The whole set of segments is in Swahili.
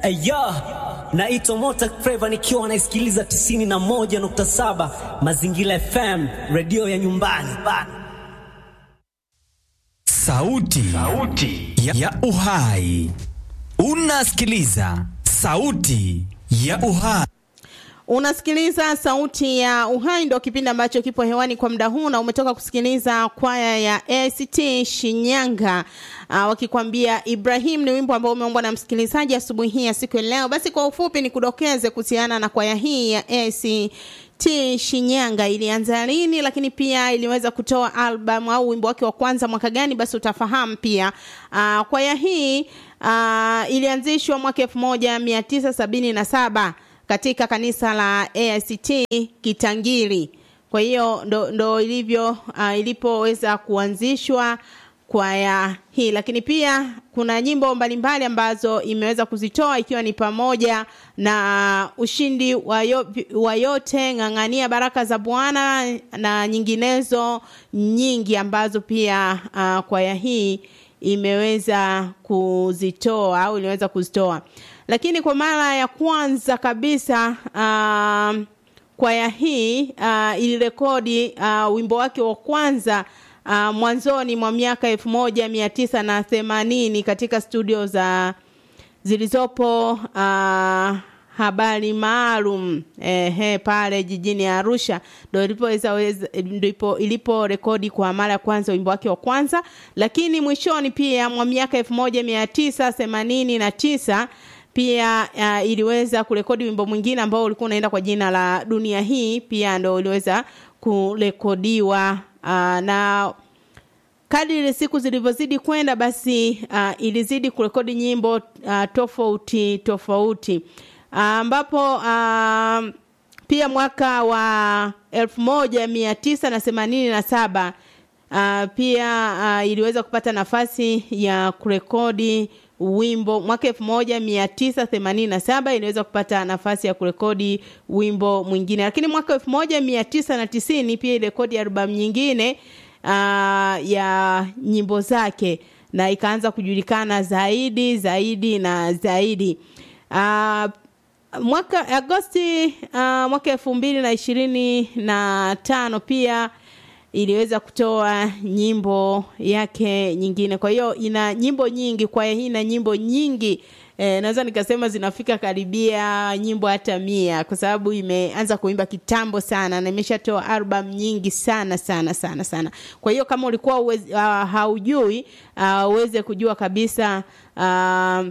Aya, naitwa Mota Flava nikiwa naisikiliza 91.7 Mazingira FM, redio ya nyumbani bana. Sauti, sauti ya, ya uhai. Unasikiliza sauti ya uhai. Unasikiliza sauti ya uhai, ndo kipindi ambacho kipo hewani kwa muda huu, na umetoka kusikiliza kwaya ya ACT Shinyanga uh, wakikwambia Ibrahim. Ni wimbo ambao umeombwa na msikilizaji asubuhi hii ya siku ya leo. Basi kwa ufupi ni kudokeze kuhusiana na kwaya hii ya ACT Shinyanga ilianza lini, lakini pia iliweza kutoa album au wimbo wake wa kwanza mwaka gani, basi utafahamu pia. Uh, kwaya hii uh, ilianzishwa mwaka elfu moja mia tisa sabini na saba katika kanisa la AICT Kitangiri. Kwa hiyo ndo, ndo ilivyo uh, ilipoweza kuanzishwa kwaya hii, lakini pia kuna nyimbo mbalimbali ambazo imeweza kuzitoa ikiwa ni pamoja na ushindi wa, yo, wa yote, ng'ang'ania baraka za Bwana na nyinginezo nyingi ambazo pia uh, kwaya hii imeweza kuzitoa au iliweza kuzitoa lakini kwa mara ya kwanza kabisa uh, kwaya hii uh, ilirekodi uh, wimbo wake wa kwanza uh, mwanzoni mwa miaka elfu moja mia tisa na themanini katika studio za zilizopo uh, habari maalum ehe, pale jijini Arusha ndo ilipoweza ndipo ilipo rekodi kwa mara ya kwanza wimbo wake wa kwanza, lakini mwishoni pia mwa miaka elfu moja mia tisa themanini na tisa pia uh, iliweza kurekodi wimbo mwingine ambao ulikuwa unaenda kwa jina la dunia hii, pia ndo uliweza kurekodiwa uh, na kadiri siku zilivyozidi kwenda basi uh, ilizidi kurekodi nyimbo uh, tofauti tofauti ambapo uh, uh, pia mwaka wa elfu moja mia tisa na themanini na saba uh, pia uh, iliweza kupata nafasi ya kurekodi wimbo mwaka elfu moja mia tisa themanini na saba iliweza kupata nafasi ya kurekodi wimbo mwingine, lakini mwaka elfu moja mia tisa na tisini pia ilirekodi albamu nyingine uh, ya nyimbo zake na ikaanza kujulikana zaidi zaidi na zaidi. Uh, mwaka Agosti uh, mwaka elfu mbili na ishirini na tano pia iliweza kutoa nyimbo yake nyingine. Kwa hiyo ina nyimbo nyingi, kwaya hii ina nyimbo nyingi e, naweza nikasema zinafika karibia nyimbo hata mia kwa sababu imeanza kuimba kitambo sana na imeshatoa album nyingi sana sana sana sana. Kwa hiyo kama ulikuwa uwezi, uh, haujui uh, uweze kujua kabisa uh,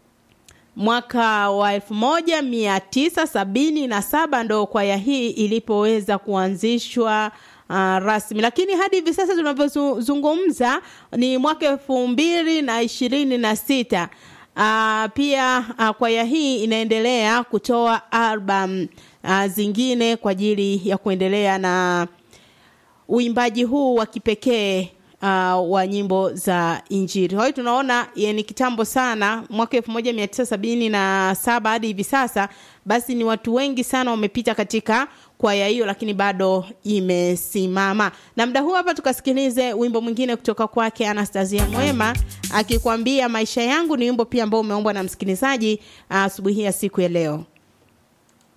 mwaka wa elfu moja mia tisa sabini na saba ndo kwaya hii ilipoweza kuanzishwa uh, rasmi, lakini hadi hivi sasa tunavyozungumza ni mwaka elfu mbili na ishirini na sita. Uh, pia uh, kwaya hii inaendelea kutoa album uh, zingine kwa ajili ya kuendelea na uimbaji huu wa kipekee uh, wa nyimbo za Injili. Kwa hiyo tunaona ni kitambo sana, mwaka elfu moja mia tisa sabini na saba hadi hivi sasa, basi ni watu wengi sana wamepita katika kwaya hiyo, lakini bado imesimama. Na muda huu hapa tukasikilize wimbo mwingine kutoka kwake Anastasia Mwema akikwambia maisha yangu. Ni wimbo pia ambao umeombwa na msikilizaji asubuhi uh, ya siku ya leo.